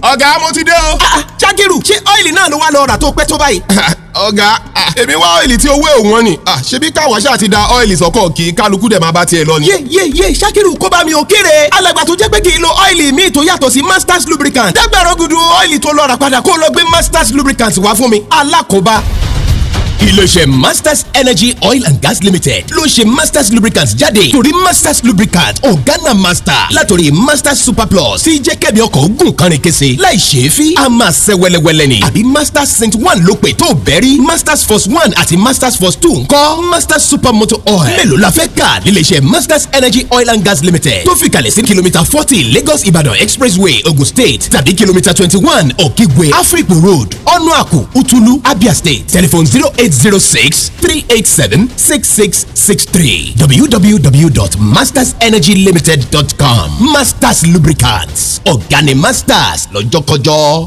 ọ̀gá mo ti dé o. ṣákìrù ṣé ọ́ìlì náà ló wá lọ rà tó pẹ́ tó báyìí. ọ̀gá èmi wá ọ́ìlì tí owó òun ni ṣebí káwa ṣáà ti da ọ́ìlì sọ́kọ̀ kí kálukú dẹ̀ máa bá tiẹ̀ lọ ni. yé yé yé ṣákìrù kó bá mi ò kéré alàgbà tó jẹ́ pé kì í lo ọ́ìlì míì tó yàtọ̀ sí masters lubricant dágbàrọ̀ gudu ọ́ìlì tó lọ rà padà kó lọ gbé masters lubricant wá fún mi alákòóbá iléeṣẹ́ masters energy oil and gas limited ló ń ṣe masters lubricants jáde torí masters lubricant ọ̀gánà master látòrí masters super plus tí jẹ́ kẹ́mi ọkọ̀ ogun kan rìn kése láì ṣe é fi a máa ṣe wẹ́lẹ́wẹ́lẹ́ ni àbí masters saint one ló pè tó bẹ́rí masters force one àti masters force two ńkọ́ masters super motor oil mélòó la fẹ́ kà níléeṣẹ́ masters energy oil and gas limited tó fi kalẹ̀ sí kìlómítà forty lagos ibadan expressway ogun state tàbí kìlómítà twenty one òkègbè africo road ọ̀nà àkù utulu abia state telephone zero eight zero six three eight seven six six six three www.mastersenergylimited.com masters lubricants ọ̀gá ni masters lọ́jọ́kọjọ́.